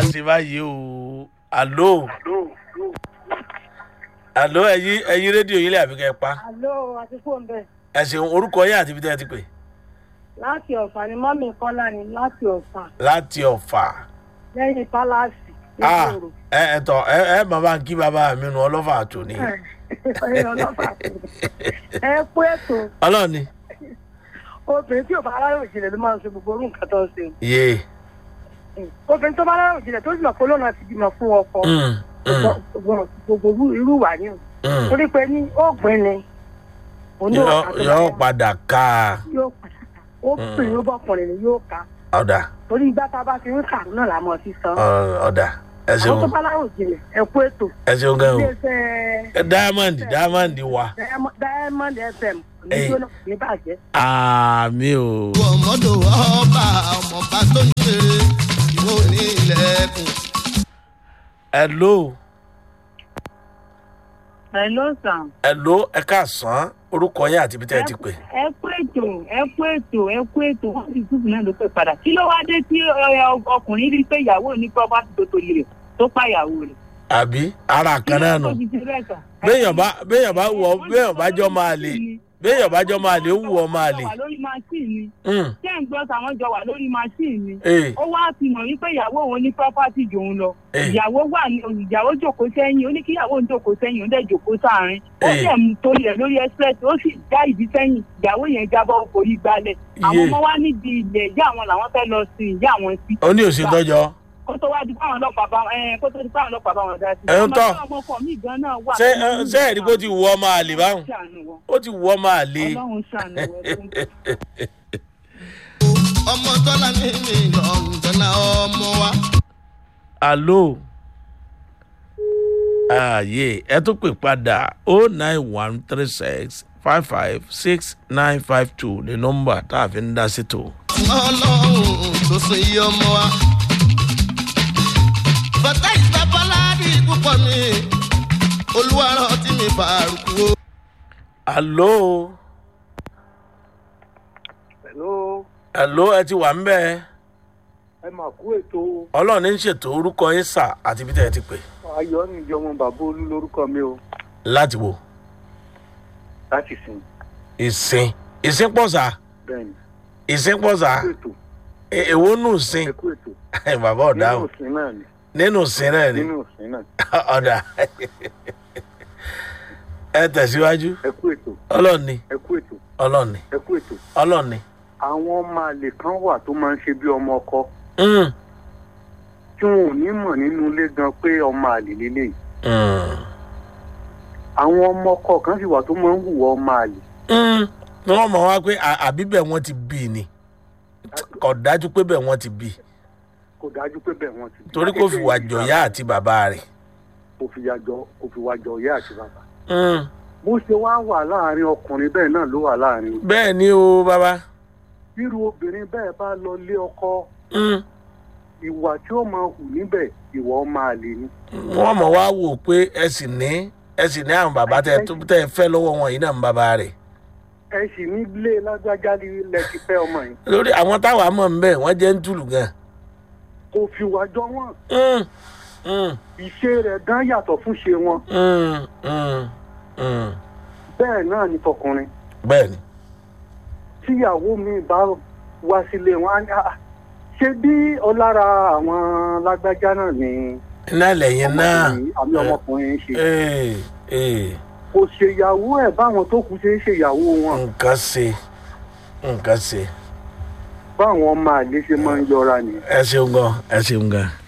ṣe báyìí o àló àló ẹyin ẹyin rédíò yín lè àbí kẹ́ ẹ pa Àlọ́ àti fóun bẹ́ẹ̀. ẹ ṣeun orúkọ yín àti ibi tẹ́ ẹ ti pè Láti ọ̀fà ni mọ́mì Kọ́lá ni láti ọ̀fà láti ọ̀fà lẹ́yìn pálásì Ah, nígboro. ẹ ẹ tọ ẹ ẹ bàbá ń kí bàbá mi nu ọlọ́fà àtòní Ẹ ọlọ́fà tó. Ẹ kú ètò ọlọ́ọ̀ni obìnrin tí ò bá aráyò ìjìnlẹ̀ ló máa ń ṣe gbogbo orú nǹkan tó ń ṣe. yé Obìnrin tó bá aráyò ìjìnlẹ̀ tó sì mọ̀ pé olóòna ti bímọ fún ọkọ. Mm, mm, Gbogbo irú- irú wà ní o. mm. Torí pé ní ọ̀gbìn ni. Òní Yọ- ọ̀kà tó bá yọ yẹ. padà ká Yóò padà ká. Ó pè é ó bọ́kùnrin ni yóò ká. ọ̀dà Torí ìgbà tá a bá ti ń kàrú náà la mọ̀ sí san. ọ- ọ̀dà ẹ Àwọn tó ṣeun bá aráyò ìjìnlẹ̀ ẹ kú ètò. ẹ ṣeun gan o Ilé-iṣẹ́ Ẹ diamond diamond wa Diamond Diamond FM ní Ẹ. jóná ní bàjẹ́. àmì o ọmọdé ọba ọmọọba tó ń ṣe ìwọ ní ilẹ̀kùn. hello Hello sir. hello ẹ káàsán orúkọ yín àti ibi tẹ́ ẹ ti pè ẹ kú ètò ẹ kú ètò ẹ kú ètò wọn sì túbù náà ló pè padà kí ló wá dé tí ẹ, ọkùnrin rí pé ìyàwó ní property tó torí rẹ̀ tó pàyàwó rẹ̀. àbí ara kan náà nù Kí ló tó fi ṣe bẹ́ẹ̀ sà? béèyàn bá béèyàn bá wọ béèyàn bá jọ máa lè béèyàn bá jọ máa lè ó wù ọ máa lè Wọ́n jọ wà lórí machine ni Mm, ṣé ń gbọ́ sàwọn jọ wà lórí machine ni ee ó wá ti mọ̀ wípé ìyàwó òun ní property jòun lọ Eh. ìyàwó wà ní ìyàwó jòkó sẹ́yìn ó ní kí ìyàwó òun jòkó sẹ́yìn ó dẹ̀ jòkó sáàrin ó Eh. dẹ̀ mú torí ẹ̀ lórí express ó sì já ìdí sẹ́yìn ìyàwó yẹn jábọ́ forí gbalẹ̀ àwọn Iye. ọmọ wa níbi ilẹ̀ ìyá àwọn làwọn fẹ́ lọ sin ìyá àwọn sí ó ní òsì tọjọ kó tó wá di fáwọn ọlọ́pàá bá ẹ kó tó di fáwọn ọlọ́pàá bá wọn dá sí. Ẹ ń tọ́. ọmọ ọmọ ọkọ mi gan náà wà. ṣé ẹ- ṣé ẹ̀rí kó ti wù ọ máa lè báwọn ṣàánú wọn ó ti wù ọ máa lè ọlọ́run ṣàánú wọn. ọmọ tọ́lá ní mílíọ̀nù tọ́lá ọmọ wa. alo ààyè ẹ tún pè padà o nine one three six five five six nine five two ní nọmba tá a fi ń dá sí tó. ọlọ́run tó so iye ọmọ wa. bàtà ìsàbọ̀láàdì púpọ̀ mi olúwarọ̀ tí mi bàrùkù o. alo Hello, alo ẹ ti wà ń bẹ́ẹ̀. ẹ mà kú ètò ọlọ́run ní ń ṣètò orúkọ yín sà àti ibi tẹ́ ẹ ti pè ayọ̀ níjọ ọmọ bàbá olú lórúkọ mi o láti wò láti sìn ìsìn ìsìn pọ̀ sà bẹ́ẹ̀ ni ìsìn pọ̀ sà ẹ kú ètò E- èwo nù sìn ẹ kú ètò bàbá nínú ọ̀dáhùn òsín náà ni nínú sìn náà ni nínú òsín náà ọ̀dà ẹ tẹ̀síwájú ẹ kú ètò ọlọ́ọ̀ni ẹ kú ètò ọlọ́ọ̀ni ẹ kú ètò ọlọ́ọ̀ni. àwọn ọmọ àlè kan wà tó máa ń ṣe bí ọmọ ọkọ Mm, tí wọn ò ní mọ̀ nínú ilé gan pé ọmọ àlè lélẹ̀ mm, àwọn ọmọ ọkọ kan sì wà tó máa ń hùwà ọmọ àlè mm. ni wọ́n mọ̀ wá pé à- àbí bẹ́ẹ̀ wọ́n ti bí i ni kò dájú pé bẹ́ẹ̀ wọ́n ti bí i kò dájú pé bẹ́ẹ̀ wọ́n ti torí kò fi wà jọ̀yà àti bàbá rẹ̀. kò fi wà jọ kò fi wà jọ ìyá àti bàbá Mm, bó ṣe wá wà láàrin ọkùnrin bẹ́ẹ̀ náà ló wà láàrin bẹ́ẹ̀ ni o bàbá. irú obìnrin bẹ́ẹ̀ bá lọ lé ọkọ Mm. ìwà tí ó máa hù níbẹ̀ ìwà ọmọ àlè ni. wọ́n mọ̀ wá wò pé ẹ sì ní ẹ sì ní àwọn bàbá tẹ tó tẹ fẹ́ lọ́wọ́ wọn yìí náà ń bàbá rẹ̀. ẹ sì nílé lágbájá lẹ ti fẹ́ ọmọ yìí lórí àwọn táwa mọ̀ ń bẹ̀ wọ́n jẹ́ ń tùlù gan. kò fi wà jọ wọn Mm, mm, ìṣe rẹ̀ gan yàtọ̀ fún ṣe wọn mm, mm, mm. bẹ́ẹ̀ náà ni tọkùnrin bẹ́ẹ̀ ni. tíyàwó mi bá wá sílé wọn á ní "Ah, ṣé bí ọlára àwọn lágbájá náà ni iná lẹ́yìn náà. ọmọkùnrin àmì ọmọkùnrin ń ṣe ee ee kò ṣèyàwó ẹ̀ báwọn tó kù ṣe ń ṣèyàwó wọn nǹkan ṣe nǹkan ṣe báwọn ọmọ àlè ṣe máa ń yọra nìyẹn. ẹ ṣeun gan ẹ ṣeun gan.